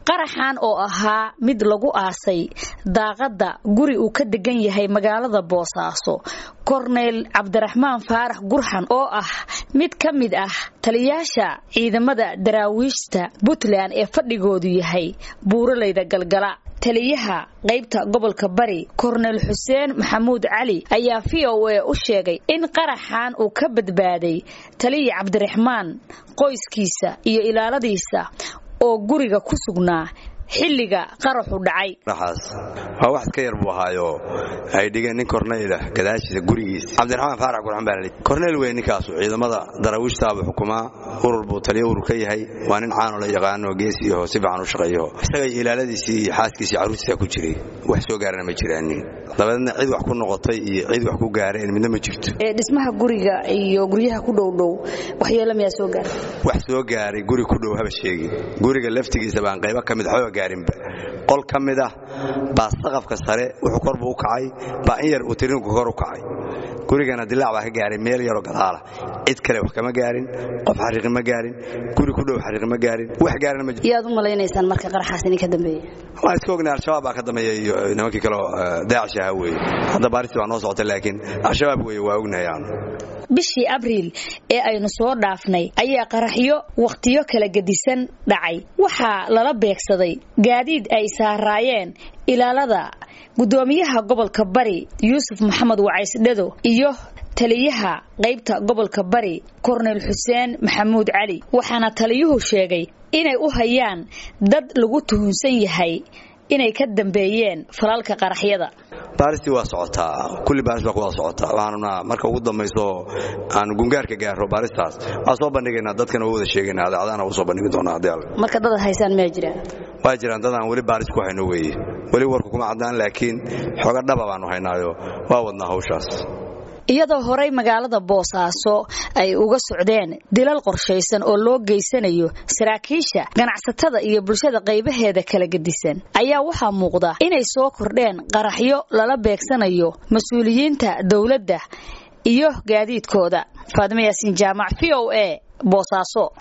qaraxan oo ahaa mid lagu aasay daaqadda guri uu ka degan yahay magaalada boosaaso korneyl cabdiraxmaan faarax gurxan oo ah mid ka mid ah taliyaasha ciidamada daraawiishta puntland ee fadhigoodu yahay buuraleyda galgala taliyaha qaybta gobolka bari korneyl xuseen maxamuud cali ayaa v o a u sheegay in qaraxan uu ka badbaaday taliya cabdiraxmaan qoyskiisa iyo ilaaladiisa oo guriga ku sugnaa xilliga qaraxu dhacay raxaas waa wax ka yar buu ahaayo ay dhigeen nin korneyla gadaashiisa gurigiisa cabdiraxmaan faarax gurxan baa lalii korneyl wey ninkaasu ciidamada daraawiishtaabuu xukumaa urur buu taliyo urur ka yahay waa nin caano la yaqaano geesiyaho si fiican u shaqeeyaho isagay ilaaladiisii iyo xaaskiisii carruurtiisa ku jiray wax soo gaarana ma jiraanin dabadeedna cid wax ku noqotay iyo cid wax ku gaareen midna ma jirto dhismaha guriga iyo guryaha ku dhowdhow waxyeelo miyaa soo gaaray wax soo gaaray guri ku dhow haba sheegin guriga laftigiisa baan qaybo ka mid waxba gaarinba qol ka mid ah baa saqafka sare wuxuu kor buu u kacay baa in yar uu tirinku kor u kacay gurigana dilaac baa ka gaaray meel yaroo gadaala cid kale wax kama gaarin qof xariiqi ma gaarin guri ku dhow xariiqi ma gaarin wax gaarina ma yaad u malaynaysaan marka qaraxaas idin ka dambeeya waan iska ognay al-shabaab baa ka dambeeya iyo nimankii kaleo daacish ahaa weeye hadda baaristi baa noo socota laakiin al-shabaab weeye waa ognahay aanu bishii abriil ee aynu soo dhaafnay ayaa qaraxyo wakhtiyo kala gedisan dhacay waxaa lala beegsaday gaadiid ay saaraayeen ilaalada gudoomiyaha gobolka bari yuusuf maxamed wacaysdhado iyo taliyaha qaybta gobolka bari korneyl xuseen maxamuud cali waxaana taliyuhu sheegay inay u hayaan dad lagu tuhunsan yahay inay ka dambeeyeen falalka qaraxyada baaristii waa socotaa kulli baaris baa ku wada socotaa waxaanuna marka ugu dambayso aanu gungaarka gaaro baaristaas waan soo bandhigaynaa dadkana waa wada sheegayna adaacadaana u soo bandhigi doonaa haddii alle marka dad haysaan miyaa jiraan waa jiraan dadaan weli baaris ku hayno weeye weli warku kuma caddaan laakiin xooga dhaba baanu haynaayo waa wadnaa hawshaas iyadoo horey magaalada boosaaso ay uga socdeen dilal qorshaysan oo loo geysanayo saraakiisha ganacsatada iyo bulshada qaybaheeda kala gedisan ayaa waxaa muuqda inay soo kordheen qaraxyo lala beegsanayo mas-uuliyiinta dowladda iyo gaadiidkooda faadimo yaasiin jaamac v o a boosaaso